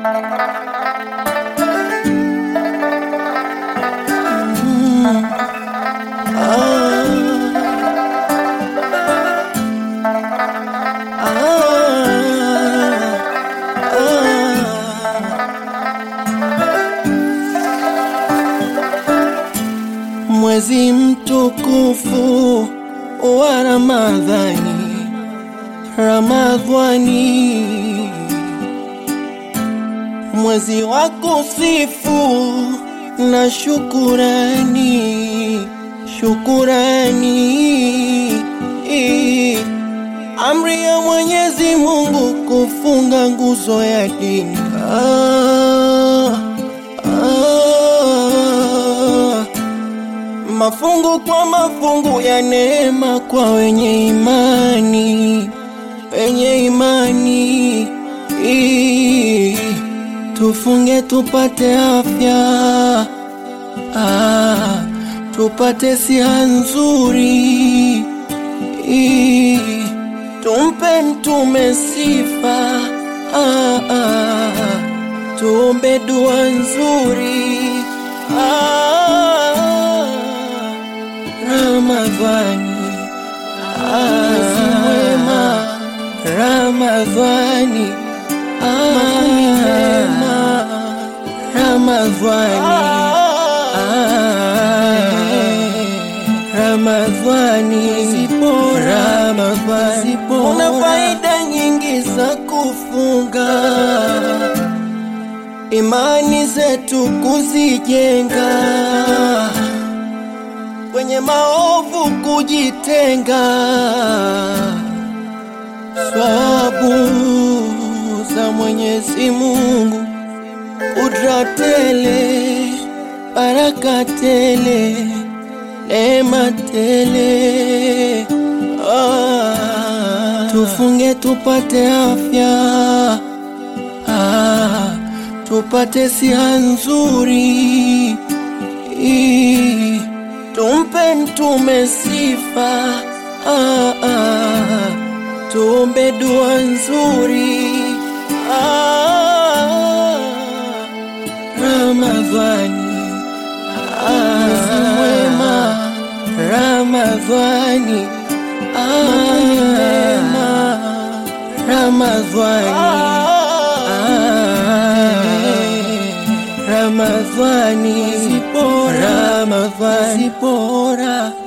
Mwezi mtukufu wa Ramadhani, Ramadhani, mwezi wa kusifu na shukurani, shukurani, amri ya Mwenyezi Mungu kufunga nguzo ya dini. Ah, ah, mafungu kwa mafungu ya neema kwa wenye imani, wenye imani. Ii, Tufunge tupate afya, ah, tupate siha nzuri. Ii, Tumpe mtume sifa, ah, ah, tuombe dua nzuri. Ah, Ramadhani, mwezi mwema, Ramadhani, makumi mema, Ramadhani, Ramadhani, Ramadhani, una faida nyingi za kufunga, imani zetu kuzijenga kwenye maovu kujitenga, swabu za Mwenyezi Mungu, kudra tele, baraka tele, neema tele. Ah, tufunge tupate afya, ah, tupate siha nzuri Ii, Tumpe mtume sifa, ah, ah, tuombe dua nzuri. Ah, Ramadhani, mwezi mwema, Ramadhani, makumi mema, Ramadhani, Ramadhani, Ramadhani, bora